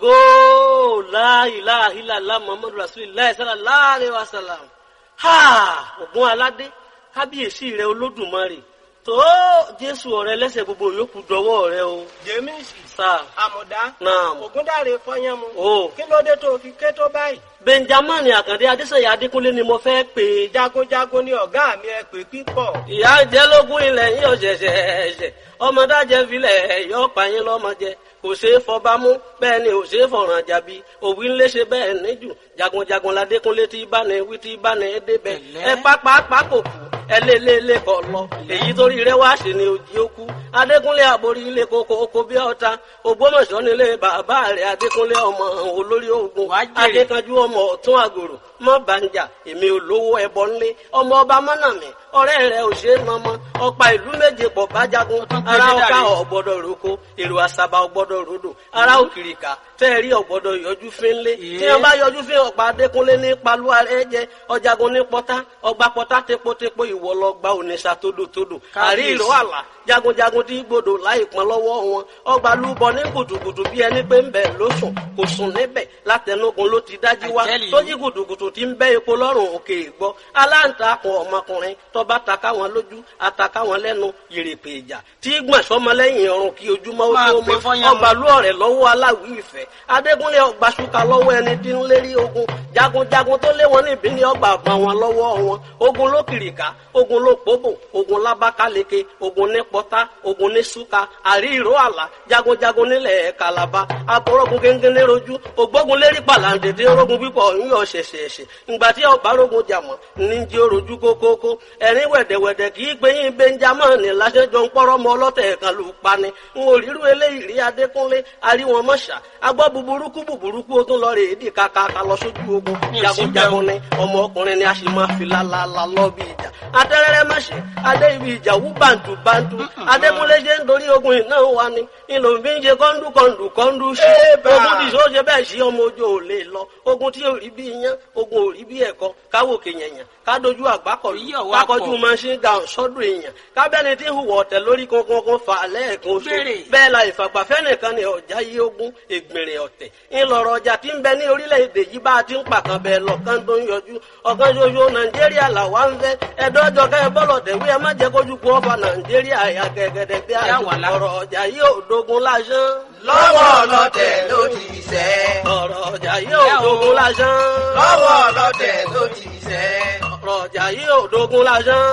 ògo láìláìláìlá muhammadu rasulillah sallallahu alaihi wasallam ha ògùn aládé kábíyèsí rẹ olódùmarè tó jésù ọ̀rẹ́ lẹ́sẹ̀ gbogbo yòókù dọwọ́ rẹ o jẹ́mísì sáà àmọ̀dá Naam. ògúndàrè fọyánmu o kí ló dé tó fi ké tó báyìí benjamin àkàndé adéṣeyà adékúnlé ni mo fẹ́ pè é jagunjagun ni ọ̀gá mi ẹ pè pípọ̀ ìyá jẹ́ lógún ilẹ̀ yín ọ̀ṣẹ̀ṣẹ̀ ẹ̀ṣẹ̀ ọmọdájẹ́ filẹ̀ yọ pààyàn lọ́mọdé kò ṣeé fọba mú bẹ́ẹ̀ ni ò ṣeé fọ̀ràn jàbí òwì ńlẹ̀ ṣe bẹ́ẹ̀ níjù jagunjagun ládékúnlé tí bá ní wí tí bá ní débẹ̀ ẹ pápá kò kú ẹ lé lé lé kọ lọ èyí torí rẹ wá sí ni òjì ó kú adékúnlé àborí ilé koko oko bí ọta ògbómọ̀ṣọ́ nílé bàbá rẹ adékúnlé ọmọ olórí ogun adékanjú ọmọ ọ̀tún àgòrò mọ bàǹjà èmi olówó ẹbọ ńlé ọmọ ọba mọnàmí ọ̀rẹ́ rẹ ò ṣe é mọmọ ọ̀pá ìlú méje pọ̀ bájagun ara ọkà ọgbọ́dọ̀ roko èrò àṣàbà ọgbọ́dọ̀ rodò ara òkìrìkà tẹẹrí ọgbọ́dọ̀ yọjú fínlé tí wọn bá yọjú fín ọ̀pá adékúnlé ní paluwa rẹ jẹ ọjàgun ní pọtá ọgbà pọtá tepotepo ìwọ lọ gba ònìṣà tódòtódò àrí ìró àlà jagunjagun tí gbòdò láì pọn lọ́wọ́ wọn ọgbà lúbọ ní gùdùgùdù bí ẹni pé ń bẹ ló sùn kò sùn níbẹ̀ látẹnugun ló ti dájú wá tó jí gùdùgùdù tí ń bẹ epo lọ́rùn òkè ìgbọ́ aláǹtakùn ọmọkùnrin tọba taka wọn lójú ataka wọn lẹ́nu yèrèpè ìjà tí gbọ̀n sọmọlẹ́yìn ọrùn kí ojúmọ́ ó tó mọ́ ọgbà lú ọ̀rẹ́ lọ́wọ́ aláwí ìfẹ́ adégúnlé ọgbà ṣúkà lọ́wọ́ ẹni tí ń lérí ogun jagunjagun tó lé wọn níbí ní ọgbà àgbà wọn lọ́wọ́ wọn ogun ló kìrìkà ogun ló pòbò ogun lábákáleke ogun ní pọ́tá ogun ní ṣúkà àrí ìró àlà jagunjagun nílẹ̀ kàlàbà abọ́rọ́gun kéńkéńlé rojú ògbógun lérí pàlàǹdèdè orogun pípọ̀ ńyọ̀ ṣẹ̀ṣẹ̀ṣẹ̀ ìgbà tí ọba rogun jàmọ̀ ní jí orojú kókókó ẹ̀rín wẹ̀dẹ̀wẹ̀dẹ̀ kì í gbé yín benjamin lásẹjọ ń pọ́rọ́ mọ ọlọ́tẹ̀ kan lù pani ń orírú eléyìí rí adékúnlé aríwọn mọ́ṣà agbọ́ buburúkú buburúkú ó tún lọ rè é dì kàkàkà lọ sójú ogun jagunjagun ni ọmọ ọkùnrin ni a sì máa fi lálálá lọ bí ìjà atẹ́rẹ́rẹ́ mọ́ṣẹ́ adé ibi ìjà wú bàǹtù bàǹtù adékúnlé ṣe ń dorí ogun iná wa ni ìlò ń fi ń ṣe kọ́ńdú kọ́ńdú kọ́ńdú sí ogun tí ìṣó ṣe bẹ́ẹ̀ sí ọmọ ojú ò lè lọ ogun tí ò rí bí iyán ogun ò rí bí ẹ̀kọ́ káwòkè yẹ̀yàn kádojú àgbákọ̀lù kákọjú machine gun sọ́dọ̀ èèyàn kábẹ́ni tí ń hùwà ọ̀tẹ̀ lórí kankan fà lẹ́ẹ̀kan oṣù bẹ́ẹ̀ la ìfàgbàfẹ́ nìkan ni ọ̀já yí ogún ègbèrè ọ̀tẹ̀ ńlọrọ̀ ọjà tí ń bẹ ní orílẹ̀-èdè yìí bá a ti ń pàkan bẹ́ẹ̀ lọ́kàn tó ń yọjú ọ̀kan ṣoṣo nàìjíríà làwa ń fẹ́ ẹ̀dọ́jọ́ kẹ́ ẹ bọ́lọ̀ tẹ̀wé ẹ má jẹ́ kójú kú ọ̀fà nàìjíríà ẹ̀yà gẹ̀gẹ̀dẹ̀ bí àjò ọ̀rọ̀ ọjà yìí ò dogun lásán. lọ́wọ́ ọlọ́tẹ̀ ló ti sẹ́. ọ̀rọ̀ ọjà yìí ò dogun lásán. lọ́wọ́ ọlọ́tẹ̀ ló ti sẹ́. ọ̀rọ̀ ọjà yìí ò dogun lásán.